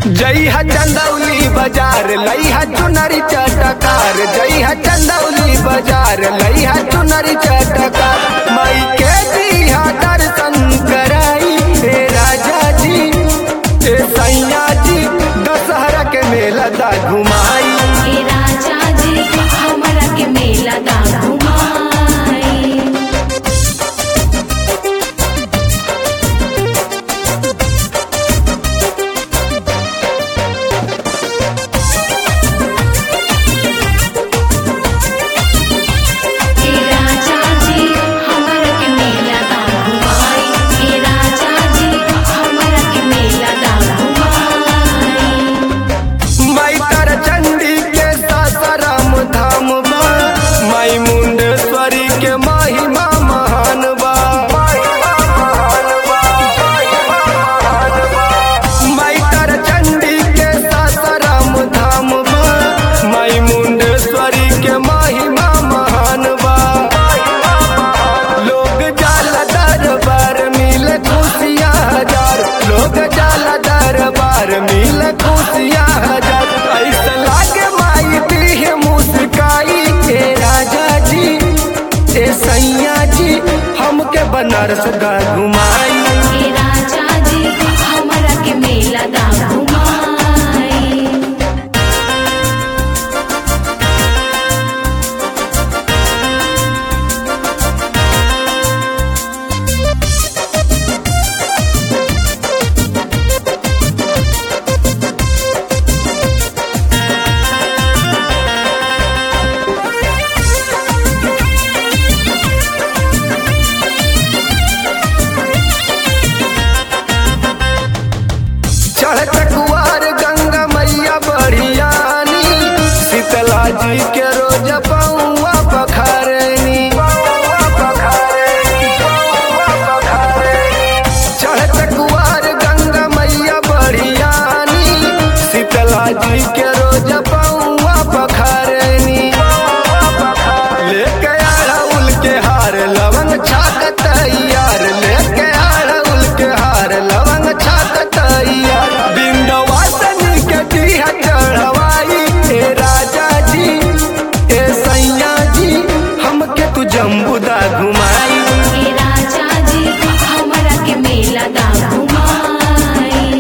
जई है चंदौली बाजार लई है चुनरी चटकार जई है चंदौली बाजार लई है चुनरी चटकार मई के दिया दर्शन कराई हे राजा जी हे सैया जी दशहरा के मेला दा घुमाई हे राजा जी हमरा के मेला दा घुमाई हे राजा जी हमरा के मेला दा घुमाई हे राजा जी हमरा के मेला दा घुमाई माई तर चंडी के सासाराम धाम बा माई मुंडेश्वरी के महिमा महान बा माई तर चंडी के सासाराम धाम बा माई मुंडेश्वरी के महिमा महान बा लोग जाला दरबार मिले खुशियाँ हजार लोग जाला दरबार मिले खुशियाँ हजार ऐसा लागे माई दी मुस्काई के राजा जी ए सैया जी हमके बनारस दा घुमाई हे राजा जी हमरा के मेला दा घुमाई चढ़त कुआर गंगा मैया बढ़ियानी शीतला जी के रोज पौआ पखारनी चढ़त कुआर गंगा मैया बढ़ियानी शीतला जी के रोज पौआ पखारनी लेके अड़उल के हार लवंग छाक तैयार लेके अड़उल के हार लवंग छाक तैयार बिंदवासनी के दिया चढ़वाई हे राजा जी हे सैया जी हमके तू जम्बुदा घुमाई हे राजा जी हमरा के मेला दा घुमाई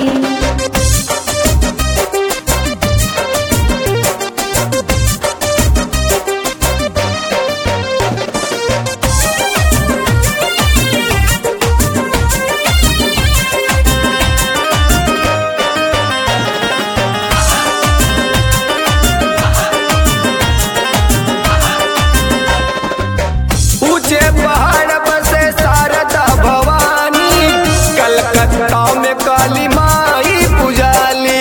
ऊंचे पहाड़ बसे शारदा भवानी कलकत्ता में काली माई पुजाली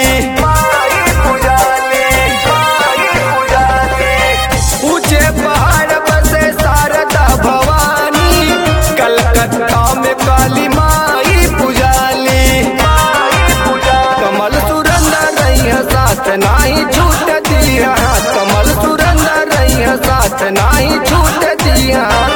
ऊंचे पहाड़ बसे शारदा भवानी कलकत्ता में काली माई पुजाली कमल सुरंदर रही साथ नाही छूट दिया कमल सुरंदर रही साथ नाही छूट दिया